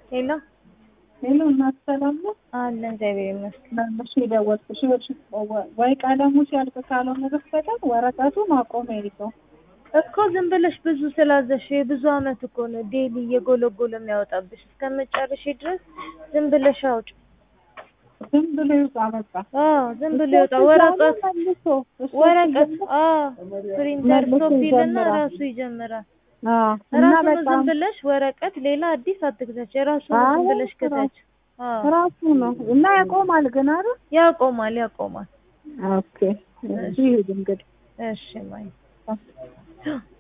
ሄሎ ሄሎ እናት ሰላም ነው? አለ እግዚአብሔር ይመስገን። እሺ የደወልኩሽ ይኸውልሽ፣ ወይ ቀለሙ ሲያልቅ ካልሆነ በስተቀር ወረቀቱ ማቆሚያ የለውም። እኮ ዝም ብለሽ ብዙ ስላዘሽ የብዙ አመት እኮ ነው ዴሊ እየጎለጎለ የሚያወጣብሽ። እስከመጨረሻ ድረስ ዝም ብለሽ አውጭ። ዝም ብሎ ይውጣ በቃ። አዎ ዝም ብሎ ይወጣ። ወረቀት መልሶ እሱ ወረቀት ሲጀምር- አዎ ፕሪንተር መልሶ ስቶፕ ይልና ይጀምራል። ራሱ ይጀምራል። አዎ እና ራሱ ነው በጣም ዝም ብለሽ ወረቀት ሌላ አዲስ አትግዛች። የራሱ ነው አይ ዝም ብለሽ ክተች። አዎ ራሱ ነው እና ያቆማል ግን አይደል? ያቆማል ያቆማል። ኦኬ እሺ ይሁን እንግዲህ እሺ ማይ